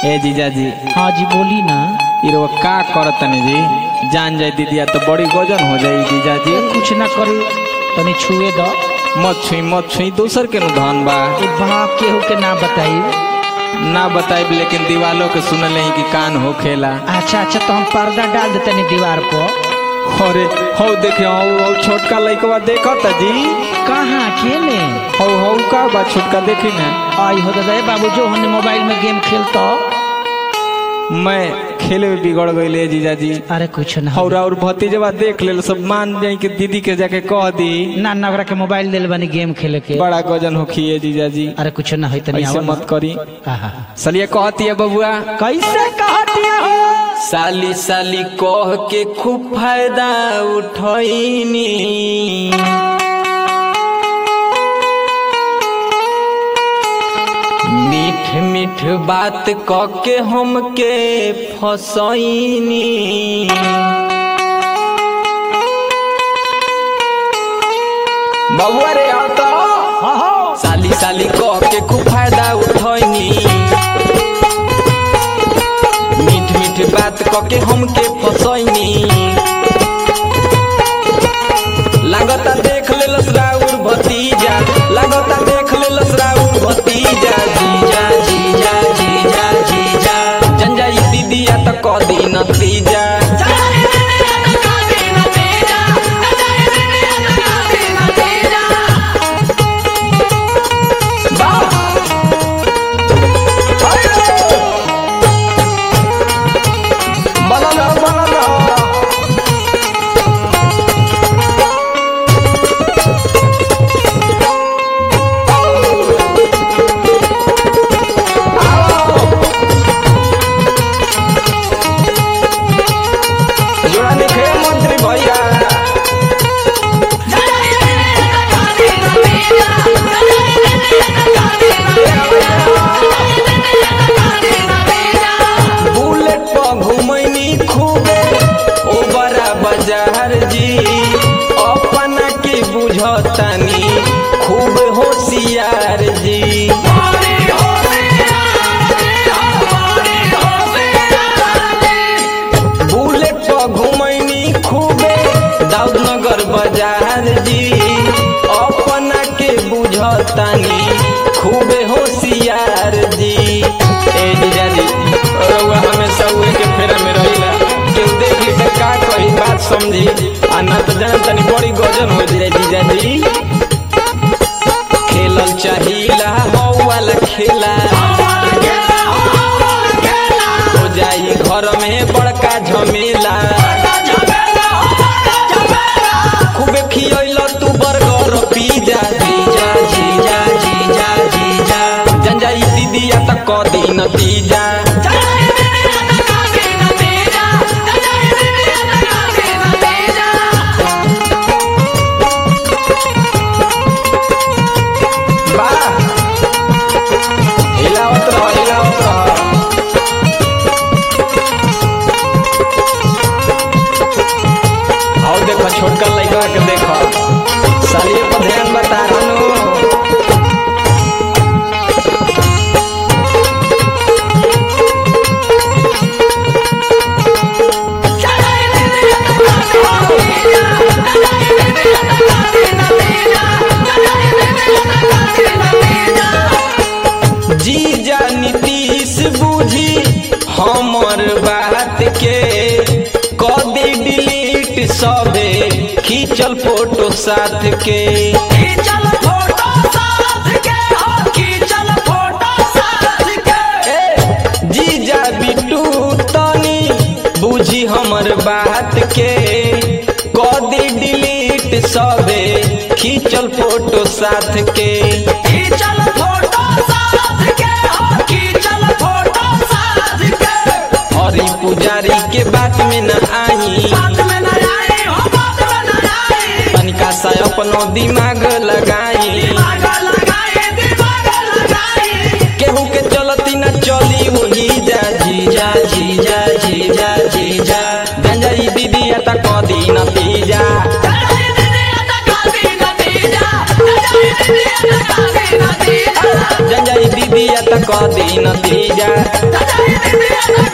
ए जीजा जी हाँ जी बोली ना इरो का करतनी जी जान जाए दीदिया तो बड़ी गजन हो जाई जीजा जी कुछ ना करू तनी छुए दो मत छुई मत छुई दूसर के नु धन बा ए बाप केहू के ना बताई ना बताइब लेकिन दीवालों के सुनल ही कि कान हो खेला अच्छा अच्छा तो हम पर्दा डाल देते नहीं दीवार पर अरे हौ देखे हौ हौ छोटका लइकवा देखत जी कहाँ केने हौ हौ का बा छोटका देखी ना आई हो दादा ए बाबू जो हमने मोबाइल में गेम खेलता मैं खेले में बिगड़ गईले जीजा जी अरे कुछ ना और और भतीजवा देख ले सब मान जाई कि दीदी के जाके कह दी ना ना ओकरा के मोबाइल दिल बनी गेम खेले के बड़ा गजन हो खिए जीजा जी अरे कुछ ना है तनी ऐसे आओ मत करी आहा सलिए कहती है बबुआ कैसे कहतिया हो साली साली कह के खूब फायदा उठैनी मीठ मीठ बात क के हमके फसैनी बबुआ रे आओ तो हाँ हाँ साली साली कह के खूब फायदा उठैनी मीठ मीठ बात क के हमके फसैनी लागता देख ले लसराउर भतीजा लागता देख ले लसराउर भतीजा जीजा जीजा जीजा जीजा जंजाई दीदिया त क दी नतीजा बनल रहो, बनल रहो। जोड़ा लिखे मंत्री भैया बुलेट पर घुमैनी खूबे ओ बड़ा बाजार जी अपना के बुझतानी खूब होशियार जी बुलेट पर घुमैनी खूबे दाऊदनगर बाजार जी अपना के बुझतानी खूबे होशियार जी ए जीजा जी रउआ हमेशा उहे के फेरा में रहिला केहू देख ली त का कही बात समझी आ ना तो जान तनी बड़ी गजन हो जाए जीजा जी खेलल चाहिला हौ वाला खेला हो जाई घर में बड़का झमेला खूबे खियैल तू बर्गर पिज्जा जीजा जीजा जीजा जीजा जंजाई दीदिया त क दी नतीजा वाह हिलावत रह हिलावत रह और देखो छोटका लड़का के देखो सालिए पर ध्यान बता रहनु जीजा नीतीश बूझी हमर बात के क दे डिलीट सबे खींचल फोटो साथ के ए, जीजा बिट्टू तनी बूझी हमर बात के क दे डिलीट सबे खींचल फोटो साथ के हरी पुजारी के बात में न आई तनिका सा अपनो दिमाग लगाई केहू के चलती न चली वही जा जीजा जीजा जीजा जीजा गंजाई दीदी त कदी नतीजा जंजाई दीदी दीदिया त क दी नतीजा